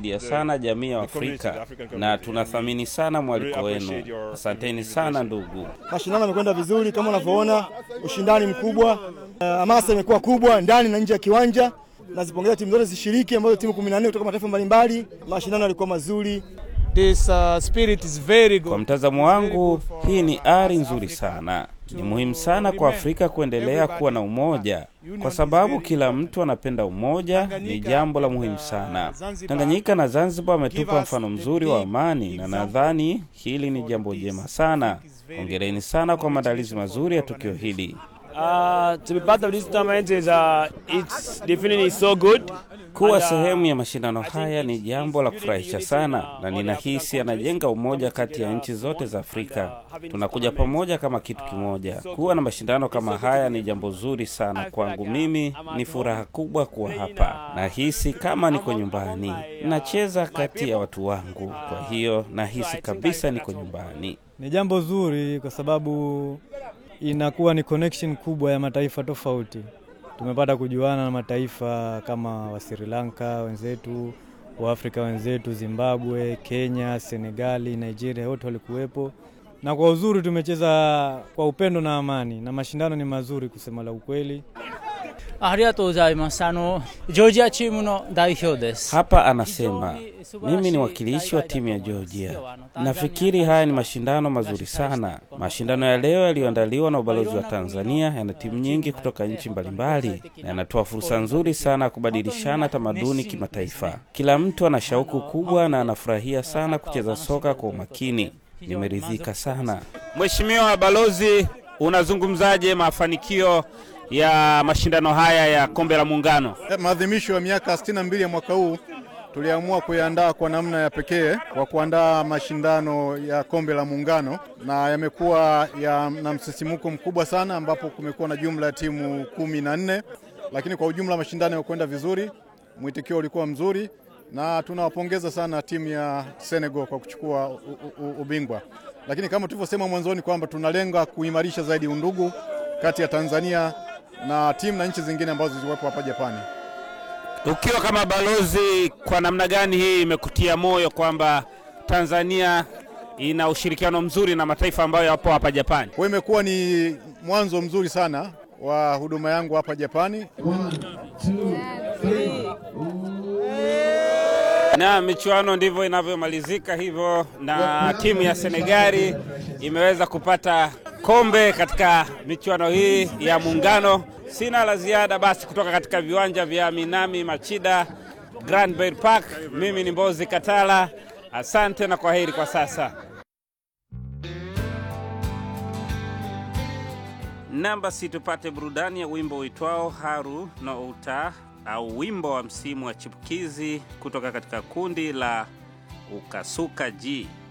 mnaisaidia sana jamii ya Afrika na tunathamini sana mwaliko wenu. Asanteni sana ndugu. Mashindano yamekwenda vizuri kama unavyoona, ushindani mkubwa, hamasa uh, imekuwa kubwa ndani na nje ya kiwanja. Nazipongeza timu zote zishiriki, ambazo timu 14 kutoka mataifa mbalimbali. Mashindano yalikuwa mazuri. This, uh, spirit is very good. Kwa mtazamo wangu, hii ni ari nzuri sana. Ni muhimu sana kwa Afrika kuendelea kuwa na umoja, kwa sababu kila mtu anapenda umoja. Ni jambo la muhimu sana. Tanganyika na Zanzibar wametupa mfano mzuri wa amani, na nadhani hili ni jambo jema sana. Hongereni sana kwa maandalizi mazuri ya tukio hili. Uh, to be part of this tournament is uh, it's definitely so good. Kuwa sehemu ya mashindano haya ni jambo la kufurahisha sana, na ninahisi anajenga umoja kati ya nchi zote za Afrika. Tunakuja pamoja kama kitu kimoja. Kuwa na mashindano kama haya ni jambo zuri sana kwangu. Mimi ni furaha kubwa kuwa hapa, nahisi kama niko nyumbani. Nacheza kati ya watu wangu, kwa hiyo nahisi kabisa niko nyumbani. Ni jambo zuri kwa sababu inakuwa ni connection kubwa ya mataifa tofauti. Tumepata kujuana na mataifa kama wa Sri Lanka wenzetu, wa Afrika wenzetu, Zimbabwe, Kenya, Senegali, Nigeria, wote walikuwepo, na kwa uzuri tumecheza kwa upendo na amani, na mashindano ni mazuri kusema la ukweli. Hapa anasema mimi ni wakilishi wa timu ya Georgia. Nafikiri haya ni mashindano mazuri sana. Mashindano ya leo yaliyoandaliwa na ubalozi wa Tanzania yana timu nyingi kutoka nchi mbalimbali na yanatoa fursa nzuri sana ya kubadilishana tamaduni kimataifa. Kila mtu ana shauku kubwa na anafurahia sana kucheza soka kwa umakini. Nimeridhika sana. Mheshimiwa Balozi, unazungumzaje mafanikio ya mashindano haya ya kombe la Muungano? Maadhimisho ya miaka 62 ya mwaka huu tuliamua kuyaandaa kwa namna ya pekee kwa kuandaa mashindano ya kombe la Muungano, na yamekuwa ya, na msisimuko mkubwa sana, ambapo kumekuwa na jumla ya timu kumi na nne, lakini kwa ujumla mashindano yamekwenda vizuri, mwitikio ulikuwa mzuri, na tunawapongeza sana timu ya Senegal kwa kuchukua u, u, ubingwa. Lakini kama tulivyosema mwanzoni kwamba tunalenga kuimarisha zaidi undugu kati ya Tanzania na timu na nchi zingine ambazo ziliwepo hapa Japani. Ukiwa kama balozi, kwa namna gani hii imekutia moyo kwamba Tanzania ina ushirikiano mzuri na mataifa ambayo yapo hapa Japani? Kwa hiyo imekuwa ni mwanzo mzuri sana wa huduma yangu hapa Japani. One, two, three. Na michuano ndivyo inavyomalizika hivyo, na timu ya Senegali imeweza kupata kombe katika michuano hii ya Muungano. Sina la ziada basi kutoka katika viwanja vya Minami Machida Grand Bay Park. Mimi ni Mbozi Katala, asante na kwaheri kwa sasa. Namba si tupate burudani ya wimbo uitwao Haru no Uta au wimbo wa msimu wa chipukizi kutoka katika kundi la Ukasuka G.